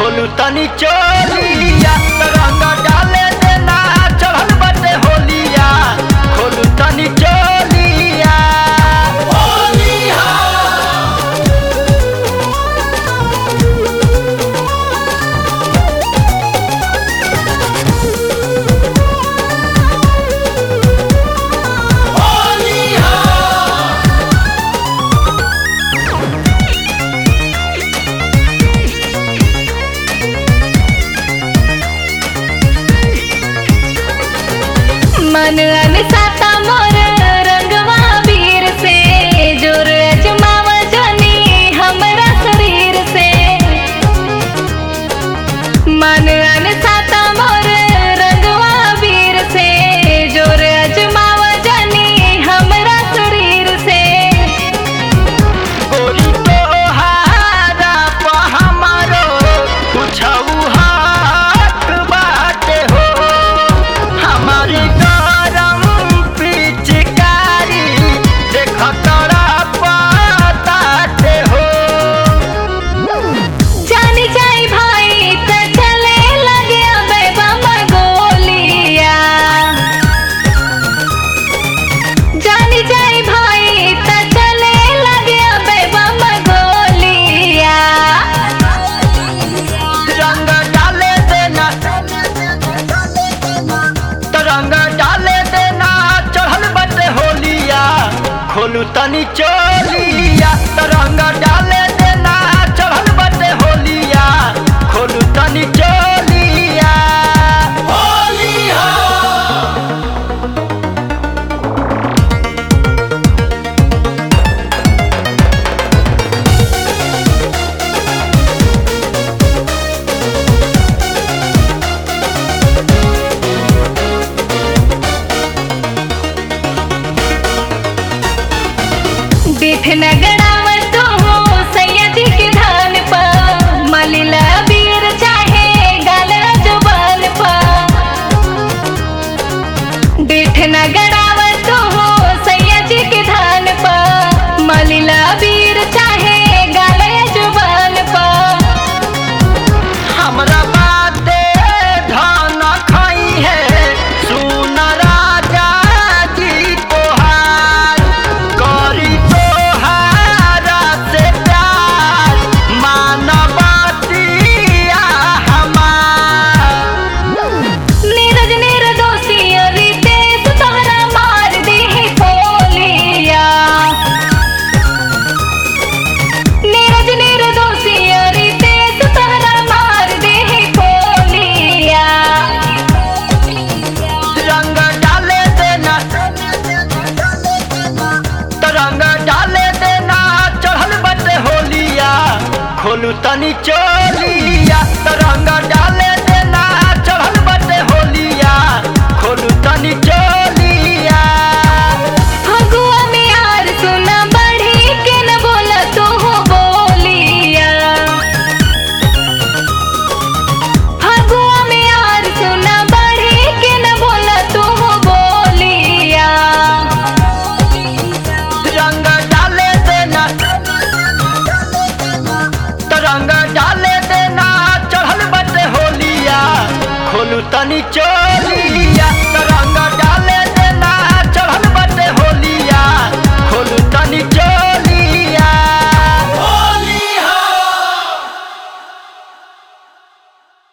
खोलू तनी चोलिया रंग डाले देना चढ़ल बटे होलिया खोलू तनी चोलिया मन अनसाता मोर रंगवा वीर से जोर अजमाव जानी हमरा शरीर से मन अनसाता मोर रंगवा वीर से जोर अजमाव जानी हमरा शरीर से गोरी तोहारा प हमारो कुछऊ हाथ बाटे हो हमारी गरम पिचकारी देख तोरा पताटे हो जानी जाई भाई त चले लगे अबे बम गोलिया जानी जाई भाई त चले लगे अबे बम गोलिया रंग डाले देना तरंग डाले देना चढ़ल बटे होलिया खोलू तनी चोलिया तरंग डाले देना चढ़ल बटे होलिया खोलू तनी चोलिया होलिया बिठ नगड़ावत हो सैयदी के धान पर मलिला बीर चाहे गाल जुबान पर बिठ नगड़ावत हो सैयदी के धान पर मलिला बीर चाहे गाल जुबान पर हमरा बाते धन खाई है सुन राजा जी तोहार करी तोहारा से प्यार मानवतिया हमार नीरज निर्दोषी रितेश तोहरा मार दी पोलिया नीरज निर्दोषी रितेश तोहरा मार दी पोलिया रंग डाले देना तरंग डाले देना चढ़ल बटे होलिया खोलू तनी चोलिया तरंग डाले